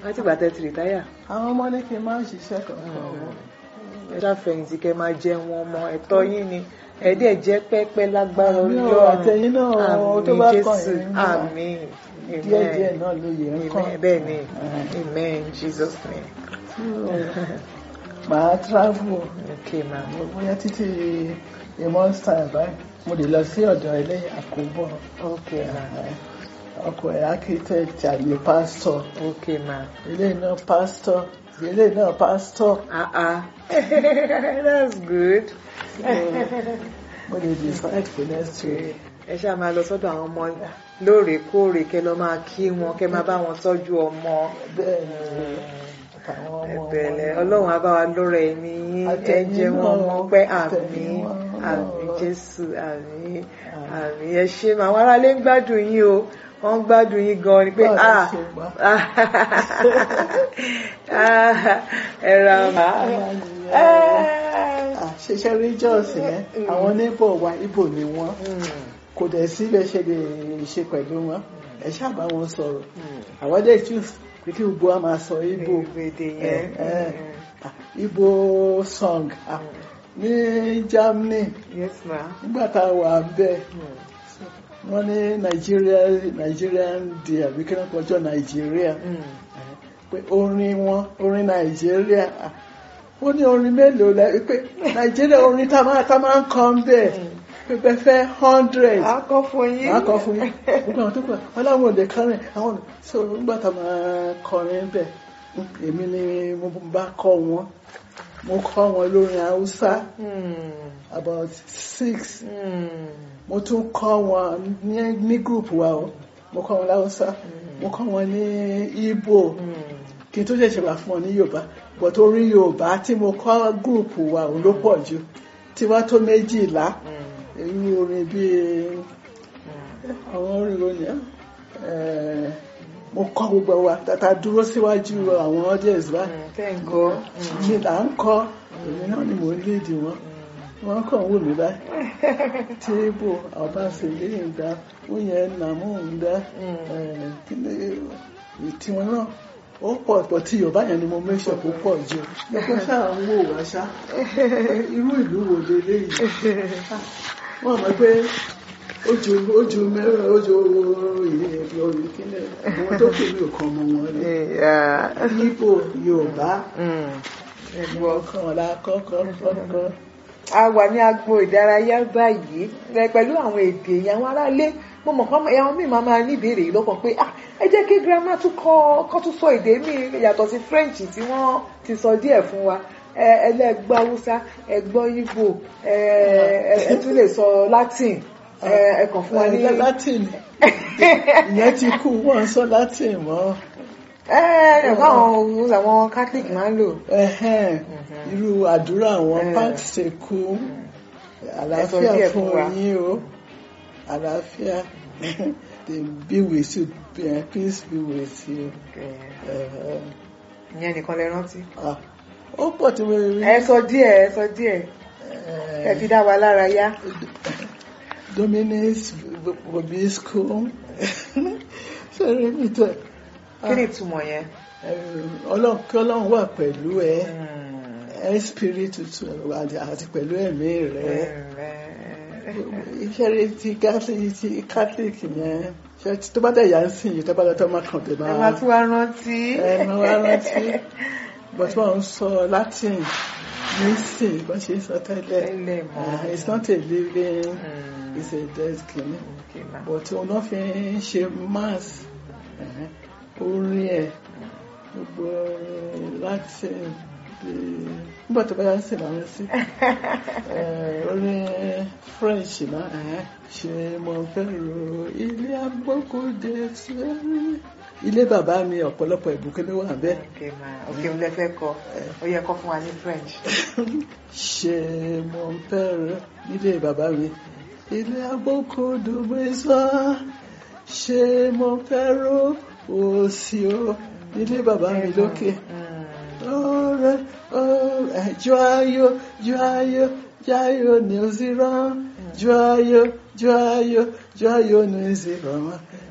láti gbà tẹ́ ti rìtáyà àwọn ọmọ ní kí n máa ṣiṣẹ́ kankan ẹ ṣàfẹ̀yìntì kẹ́ máa jẹ wọn ọmọ ẹ̀tọ́ yín ni ẹ̀ẹ́dẹ̀ jẹ́ pẹ́pẹ́ lágbára Àmín o, Ọlọ́run àtẹ̀yìn náà, o, tó àmín bá kàn Jésù yín náà. àmín díẹ̀ díẹ̀ náà ló yẹ ń kọ́ Amen. bẹ́ẹ̀ ni amen Jesus name màá travel okay ma bóyá títí a month's time báyìí mo lè lọ sí ọ̀dọ̀ ilé àkóbọ̀ okay ma ọkọ ẹ̀ architect àbí pastor okay ma ilé náà pastor ilé náà pastor ah ah that's good mo lè decide for next week. ẹ ṣáà máa lọ sọ́dọ̀ àwọn ọmọ lóòrèkóòrè kẹ́ lọ máa kí wọn kẹ́ máa bá wọn tọ́jú ọmọ bẹ́ẹ̀ ni àwọn ọmọ ẹ̀bẹ̀lẹ̀ ọlọ́run á bá wa lóra ẹ̀mí yín ẹ jẹ́ wọn mọ́ pẹ́ àmín àmín jésù àmín àmín ẹ ṣé mà àwọn aráalé ń gbádùn yín o wọ́n ń gbádùn yín gan ni pé Báwo ah ṣe gbà? ah, ẹ ra mà ṣiṣẹ́ regions yẹn àwọn neighbor wa Ìgbò ni wọ́n kò dẹ̀ sí bẹ́ẹ̀ ṣe lè ṣe pẹ̀lú wọn ẹ ṣáà bá wọn sọ̀rọ̀ àwọn dẹ̀ choose pé kí gbogbo wa máa sọ Ìgbò èdè yẹn Eh, eh. Ah, Ìgbò song ah, ní Germany yes ma nígbà tá a wà bẹ́ẹ̀ wọ́n ní Nigeria Nigerian day àbí kí wọ́n kọjọ́ Nigeria pé orin wọn orin Nàìjíríà ah, ó ní orin mélòó la pé Nàìjíríà orin tá a máa tá a máa ń kọ́ ń bẹ̀ pé bẹ́ẹ̀ fẹ́ hundred a kọ́ fún yín máa kọ́ fún yín gbogbo àwọn tó kọ́ wọn láwọn òde kọrin àwọn so nígbà tá a máa kọrin bẹ̀ èmi ni mo bá kọ́ wọn mo kọ́ wọn lórin Haúsá Hmm, about six hmm. mo tún kọ́ wọn ní ní group wa o mo kọ́ wọn láwùsá mo kọ́ wọn ní Ìgbò kí n tó ṣẹ̀ṣẹ̀ wá fún wọn ní Yorùbá but orin Yorùbá tí mo kọ́ group wa òun ló pọ̀ jù tí wá tó méjìlá irú orin bíi àwọn orin orin ẹ̀ mo kọ́ gbogbo wa tata dúró síwájú àwọn audience wa tẹ́ǹkọ́ mi là ń kọ́ èmi náà ni mò ń lead wọn wọ́n kàn wò mí báyìí tíébù ọbaṣẹlẹ ìgbà wúnyẹ nàmú ìgbà tiwọn náà ó pọ̀ pọ̀ tí yorùbá yẹn ni mo mẹ́sọ̀ kó pọ̀ jù lọ́pọ̀ ṣáà ń wò wá ṣá irú ìlú wo leléyìí wọ́n mọ̀ pé ojú ojú mẹ́rin ojú ìrìn orí kílẹ̀ àwọn tó kù ní òkan ọmọ wọn ni Ìgbò yorùbá ẹ̀gbọ́n kan ọ̀la kọ́kọ́ kọ́kọ́ a wà ní agbo ìdárayá báyìí ẹ pẹ̀lú àwọn èdè yẹn àwọn aráalé mo mọ̀ kọ́ àwọn míì máa máa ní ìbéèrè yìí lọ́kàn pé ah ẹ jẹ́ kí girama tún kọ́ kọ́ tún sọ èdè míì yàtọ̀ sí French tí wọ́n ti sọ díẹ̀ fún wa ẹ ẹlẹ́gbọ́ Haúsá ẹgbọ́ Ìgbò ẹ ẹ ẹ tún lè sọ Latin ẹ ẹ kàn fún wa ní. Ẹ, latin ìyẹn ti kú wọn sọ latin mọ́ ẹ ẹ ẹ̀kọ́ àwọn àwọn Catholic máa ń lò. ẹhẹn irú àdúrà àwọn Eh. pat ṣe kú díẹ̀ àlàáfíà fún fún wa. yín o àlàáfíà they be with you eh, peace be with you. Eh, ìyẹn nìkan lẹ rántí. ah, ó pọ̀ tí mo rí ẹ sọ díẹ̀ ẹ sọ díẹ̀ eh, ẹ fi dá wa lára yá. Dominic's Bobisco sọ̀rọ̀ mi tẹ̀ kí ni ìtumọ̀ yẹn. ọlọ́run kí ọlọ́run wà pẹ̀lú ẹ ẹ spirit tuntun àti àti pẹ̀lú ẹ̀mí rẹ iṣẹ́ rẹ ti catholic ti catholic yẹn ṣe tí tó bá dẹ̀ yà ń sìn yìí tó bá lọ́tọ́ máa kàn tẹ̀ ẹ máa máa tún wá rántí. ẹ máa wá rántí but wọ́n ń sọ latin ní sìn bó ṣe ń sọ tẹ́lẹ̀ Tẹ́lẹ̀ mọ́. Ah, it's not a living Mm. it's a dead kìíní Okay, ma. but òun náà fi ń ṣe mass eh, orin ẹ̀ gbogbo latin bí- nígbà tó bá yà ń sìn láwọn sí Eh, orin french náà eh, ṣe mo fẹ́ ro ilé agbókòdé sẹ́rí ilé bàbá mi ọ̀pọ̀lọpọ̀ ìbùkún ló wà bẹ́ẹ̀ Okay, ma. Okay, mo lè fẹ́ kọ ó yẹ kọ fún wa ní French. ṣe mo fẹ́ ro nílé bàbá mi ilé agbókòdó mẹ́sàn ṣe mo fẹ́ ro òsì o nílé bàbá mi lókè. Mm. Ọ̀rẹ́ ọ̀rẹ́ joyeux joyeux joyeux nous irons joyeux joyeux joyeux nous irons